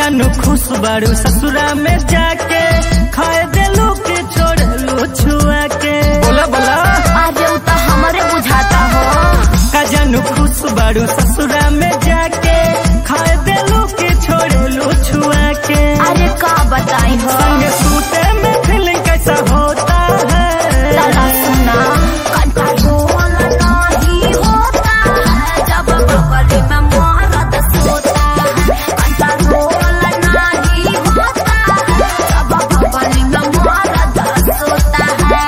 जानू खुश बारू ससुरा में जाके खाए देलू के छोड़लू छुआ के बोला बोला अरे उ तो हमरे बुझाता हो का जानू खुश बारू ससुरा में जाके खाए देलू के छोड़लू छुआ के अरे का बताई हो संग सूते में फीलिंग कैसा होता है साला सुना कंट्रोल नहीं होता है जब बगल में मरद सोता है कंट्रोल नहीं होता है जब बगल में मरद सोता है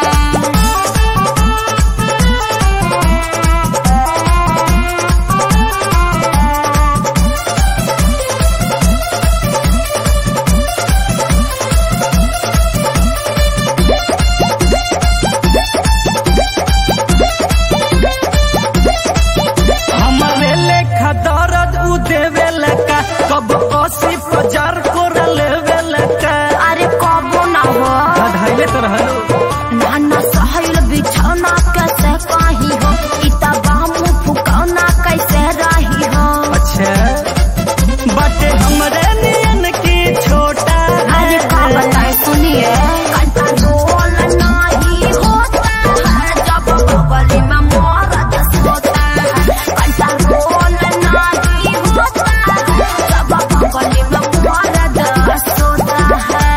हमारे लेखा दर्द उ देवे लका कब अस्सी हजार कोरा लेवे लका अरे कबो ना हो बधाइले तो रहलो नाना सहल बिछौना कैसे कही हो इता बामू फुकौना कैसे रही हो अच्छा बाटे हमरे नियन की छोटा अरे का बताए सुनिए कंट्रोल नहीं होता है जब बगल में मरद सोता है कंट्रोल नहीं होता है जब बगल में मरद सोता है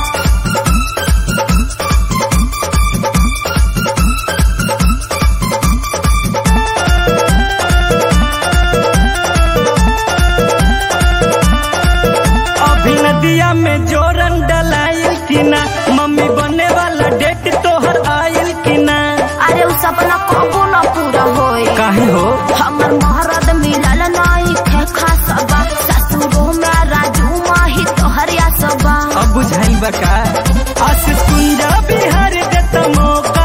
अभी नदिया में जोरन डलाइल कि ना मम्मी बने वाला डेट तोहर आइल कि ना अरे उ सपना कबो न पूरा होए काहे हो हमर महारद मिलल नाई खे खासबा ससुरो में राजू माही तोहरिया सबा अब बुझाई बका आशीष कुंजा बिहार देता मौका